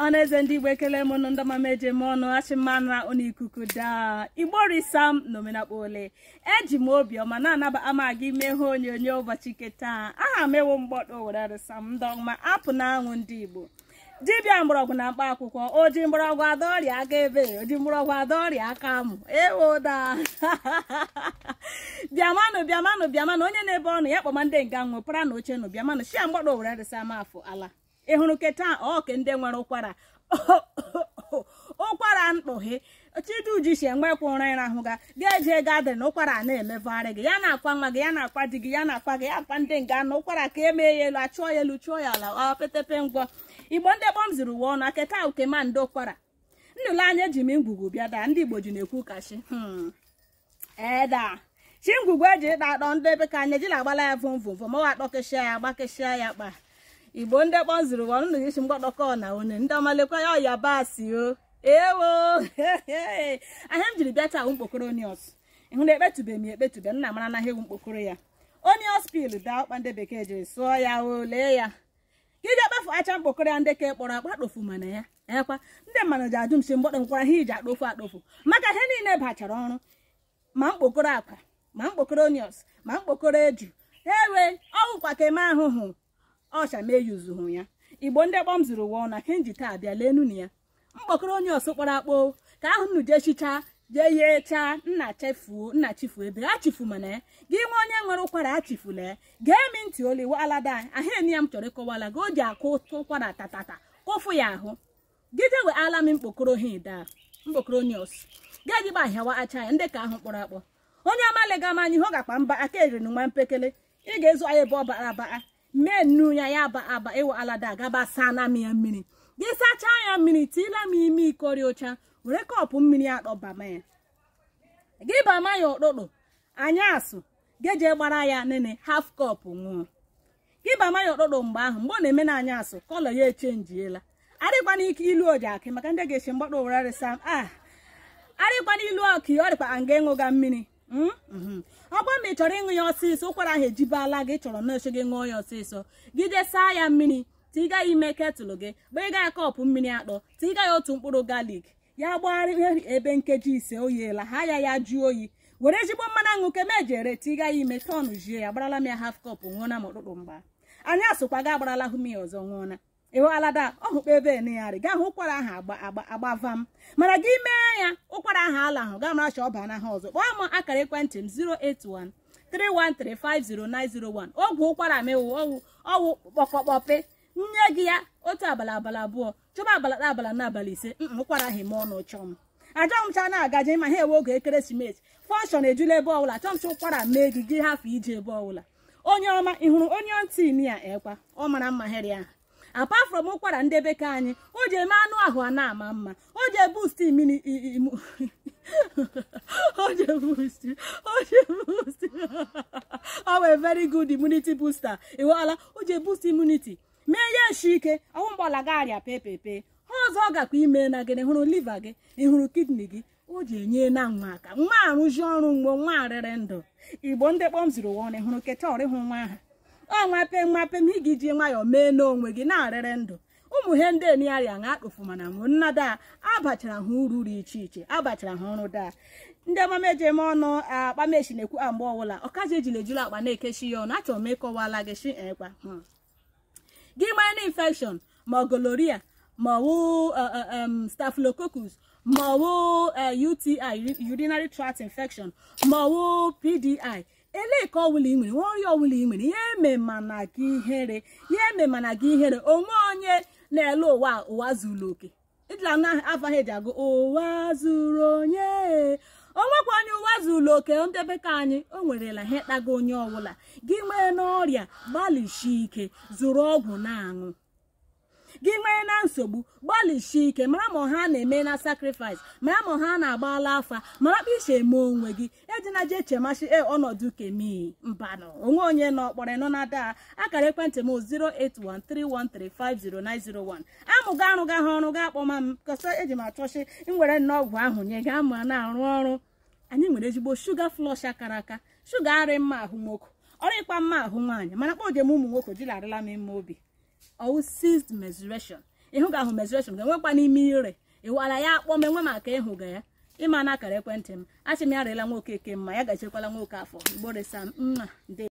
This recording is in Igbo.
ọnụ eze ndị igbo ekele m nụ ndị ọmama eji eme ọnụ achị mmanụ ụnụ ikuku daa igbo risam na omenakpa ole eji m obiọma na-anaba ama gị mee ihe onyonyo ụbọchị nke taa aha m ewu mgbọdọ were risam ndị ọma apụ na anwụ ndị igbo dibịa mgbọrọgwụ na mkpa akwụkwọ oji mgbọrọgwụ ada ọrịa aka ebe oji mgbọrọgwụ ada ọrịa aka amụ ewoda bịamanụ bịamanụ bịamanụ onye na-ebe ọnụ ya kpọma ndị nga nwepara na oche nụ bịamanụ shia mgbọdọ were risam afọ ala ị hụrụ keta ọke ndị nwere ụkwara ụkwara mkpughe chiduji si enwekwa ụra ịrahụ ga ga-eje gadịn ụkwara na-emevegharị gị ya na-akwa nwa gị ya na-akwa di gị ya na-akwa gị ya akwa ndị nga na ụkwara ka emee ya elu achụọ ya elu chụọ ya ala ọ petepe ngwọ igbo ndị kpọm ziri uwe ọnụ aketa ukema ndị ụkwara nnụlụ anya eji m ngwugwu bịa daa ndị igbo ji na-ekwu kachi eda chi ngwugwu eji ịda atọ ndị ebe ka anya ejila agbala ya vom vom vom ọwa akpọkeshia ya agbakeshia ya kpa igbo ndị kpọ ziri ụwa nụ isi mgbọdọkọ na one ndị ọmalekwa ya ọyabasị o ewo ahịa m jiri bịa taa mkpokoro onios ịhụ na ekpetube m ekpetube nna mara na ewu mkpokoro ya onios pil daa ọkpa ndị bekee jiri sụọ ya o lee ya ka iji akpafu acha mkpokoro ya ndị ka kpọrọ akpa kpofu mana ya ekwa ndị mmadụ ji ajụ m si mgbọdọ nkwara ha iji akpofu akpofu maka ihe niile bachara ọrụ ma mkpokoro akwa ma mkpokoro onios ma mkpokoro eju ewe ọwụkwa ka eme ahụhụ ọcha ma eyuzuhụ ya igbo ndị kpọm ziri ụwa ọna kenji taa bịa lenu na ya mkpọkọrọ onye ọsọ kpọrọ akpọ ka ahụ nnu jee chichaa jee yee chaa nna chefuo nna chifu ebe a chifu mana ya gị nwe onye nwere ụkwara a chifula ya gee mi ntị oli walada ahụ eni ya m chọrọ ịkọwala gị o ji akụ ụkwara tatata kụfụ ya ahụ gị jewe ala m mkpokoro ha daa mkpokoro onye ọsọ gaa jigba ahịawa acha ya ndị ka ahụ kpọrọ akpọ onye amalega m anya ihe ọ gakpa mba aka eriri nwa mpekele ị ga-ezu anya ebe ọ bara abaa mee nnu ya ya aba aba ịwụ alada gaba saa na m ya mmiri gị sachaa ya mmiri tiila m ime ikori ụcha were kọpụ mmiri akpọbama ya gị bama ya ụtụtụ anyasụ geje gbara ya nene haf kọpụ ṅụọ gị bama ya ụtụtụ mgbe ahụ mgbe ọ na-eme na anyasụ kọlọ ya echenjiela arịkwana ike ilu oji akị maka ndị ga-esi mgbakọ were sam a arịkwana ilu ọkụ ọ dịkwa nga ịṅụga mmiri ọ bụrụ na ị chọrọ ịṅụ ya ọsịsọ ụkwara ahụ ejibala gị chọrọ na-eche gị ṅụọ ya ọsịsọ gị jee saa ya mmiri tiga ya ime ketụlụ gị gbịga ya kọpụ mmiri atọ tiga ya otu mkpụrụ galik ya gbagharị ebe nkeji ise oyiela ha ya ya jụọ oyi were ezigbo mmanụ aṅụ ke mejere tiga ya ime tọn jie ya gbarala m ya haf kọpụ ṅụọna m ụtụtụ mgba anyị asụkwa ga agbarala hụ m ya ọzọ ṅụọna ịhụ alada ọhụkpa ebe enegharị gaa hụ ụkwara ahụ agbava m mana gị mee ya ụkwara ahụ ala ahụ gaa mara cha ọ baa na ha ọzọ kpọọ m akara ekwentị m 081 3135091 ogwe ụkwara mewu ọwụ ọwụ kpọkọkpọpe nye gị ya otu abalị abalị abụọ chọba abalị abalị n'abalị ise ụkwara ahụ eme ọnụ chọọ m ajọ m cha na-agaje ma ha ewe oge ekeresimesi fọnshọn ejula ebe ọbụla chọọ m cha ụkwara mee gị gị hafụ ije ebe ọbụla onye ọma ị hụrụ onye ntị ya ekwa ọ mara mma heri ahụ apart from ụkwara ndị bekee anyị o ji eme anụ ahụ a na-ama mma o ji ebust imini o ji ebust o ji ebust ọ wee very good immunity booster ịwala o ji ebust immunity mee ya eshi ike ọnwụ mgbọla gị arịa pepepe ha ọzọ ọ gakwa ime na gị hụrụ liva gị ị hụrụ kidney gị o ji enye na nwa aka nwa arụzi ọrụ mgbe nwa arịrị ndụ igbo ndị kpọm ziri ụwa ọnụ hụrụ keta ọrịhụ nwa ahụ ọ nwape nwape m ị ga ji nwayọọ mee n'onwe gị na-arịrị ndụ ụmụ ihe ndị eniarịa na akpụfu mana nwụ nna daa abachara ha uru dị iche iche abachara ha ọrụ daa ndị ọmama eji eme ọnụ akpamechi na-ekwu mgbe ọbụla ọkazi ejila ejula akpa na-ekechi ya ọnụ achọrọ m ịkọwala gị shi ekwa gị nwere na infection ma goloria ma ọwụ staphylococcus ma ọwụ uti urinary tract infection ma ọwụ pdi elee ka ọwụla ị nwere nwa ọrịa ọwụla ị nwere ya eme mana gị ihere ya eme mana gị ihere onwe onye na-ele ụwa ụwa zuru oke ejila na afaghị eji agụ ụwa zuru onye onwekwa onye ụwa zuru oke ndebe ka anyị o nwerela ihe kpago onye ọbụla gị nwee n'ọrịa gbalịsi ike zụrụ ọgwụ na-aṅụ gị nwee na nsogbu gbalịsie ike mara ma ha na-eme na sakrifis mara ma ha na-agbala afa mara kpa isi eme onwe gị ejina je chemachi e ọnọdụ kemi mbanụ onwe onye nọ kpọrọ nọ na daa akara ekwentị m 08131350901 amụga arụga ha ọrụ ga akpọma m kọsa eji m achọchi nwere nnọọ ọgwụ ahụ nye ga ma na-arụ ọrụ anyị nwere ezigbo shuga flọsh akara aka shuga arị mma ahụ nwoke ọrụ ịkpa mma ahụ nwaanyị mana kpọ ojem ụmụ nwoke jilarịla m ime obi ọwụ seized menstruation ịhụ ga ahụ menstruation ga-enwekwa n'ime ire ịwara ya akpọm enwe maka ịhụga ya ịma na akara ekwentị m achị m ya rịela nwoke ke mma ya gachekwala nwoke afọ igborisa mma ndị